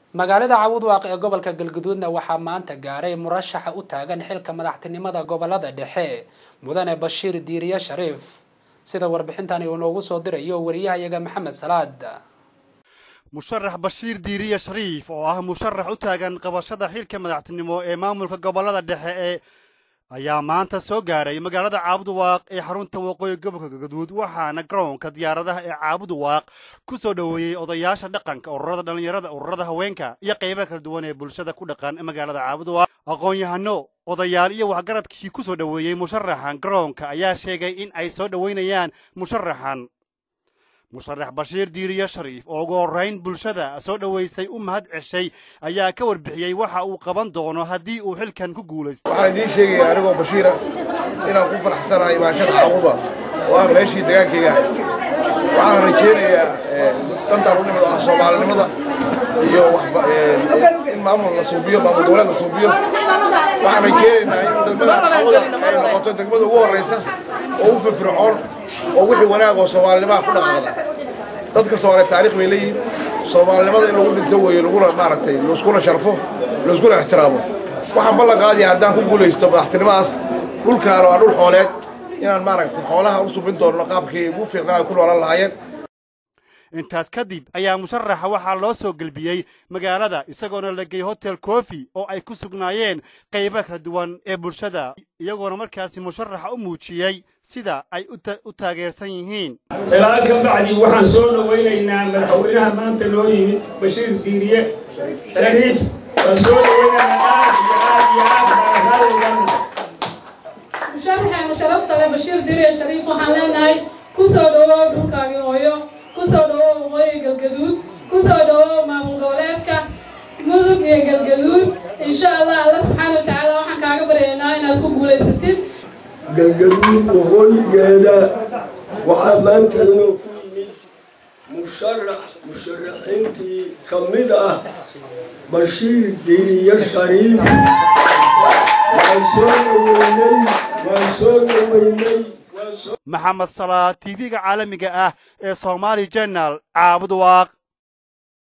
magaalada cawudwaaq ee gobolka galguduudna waxaa maanta gaaray murashaxa u taagan xilka madaxtinimada gobolada dhexe mudane bashiir diiriye shariif sida warbixintani uu noogu soo dirayo wariyahayaga maxamed salaad musharax bashiir diiriye shariif oo ah musharax u taagan qabashada xilka madaxtinimo ee maamulka gobolada dhexe ee ayaa maanta soo gaaray magaalada caabuduwaaq ee xarunta waqooyi gobolka galguduud waxaana garoonka diyaaradaha ee caabuduwaaq ku soo dhoweeyey odayaasha dhaqanka ururada dhallinyarada ururada haweenka iyo qaybaha kala duwan ee bulshada ku dhaqan magaalada caabuduwaaq aqoon-yahano odayaal iyo waxgaradkii ku soo dhoweeyey musharaxan garoonka ayaa sheegay in ay soo dhoweynayaan musharaxan musharax bashiir diiriye shariif oo ugu horrayn bulshada soo dhoweysay u mahad ceshay ayaa ka warbixiyey waxa uu qaban doono haddii uu xilkan ku guulaysto waxaan idiin sheegaya anigoo bashiira inaan ku faraxsanahay imaashada caabuda oo ah meeshii degaankayga ahay waxaan rajaynayaa dantaan u nimid ah soomaalinimada iyo in maamul la suubiyo maamul goboleed la suubiyo waxaan rajaynaynaa in degmada caabuda ay noqoto degmada ugu horraysa oo u firfircoon oo wixii wanaag oo soomaalinimaha ku dhaqaaqda dadka soomaaliya taariikh bay leeyihiin soomaalinimada in lagu dhinto weeye laguna maaragtay laiskuna sharfo laiskuna ixtiraamo waxaan ballan qaadaya haddaan ku guulaysto madaxtinimadaas dhulkaan waa dhul xooleed inaan maaragtay xoolaha u subin doonno qaabkii ugu fiicnaa ay ku noolan lahaayeen intaas kadib ayaa musharaxa waxaa loo soo gelbiyey magaalada isagoona la geeyey hotel kofi oo ay ku sugnaayeen qaybo kala duwan ee bulshada iyagoona markaasi musharaxa u muujiyey sida ay u taageersan yihiin salaan ka bacdi waxaan soo dhowaynaynaa madaxweynaha maanta noo yimid bashiir diiriye shariif waan soo dhowaynaynaa aad iyo aad iyo aad baarakaadaydan musharaxeena sharafta leh bashiir diiriye shariif waxaan leenahay ku soo dhawow dhulkaagii hooyo kusoo dhawow waqooyi galgaduud kusoo dhawow maamul goboleedka mudug iyo galgaduud insha allah alla subxaana wa tacaala waxaan kaaga baryaynaa inaad ku guulaysatid galgaduud waqooyigeeda waxaa maanta inoo ku yimid musharax musharaxiintii ka mid ah bashiir diiriye shariif waan soo dhaweynay waan soo dhaweynay maxamed salaa tv-ga caalamiga ah ee somaali jenal caabud waaq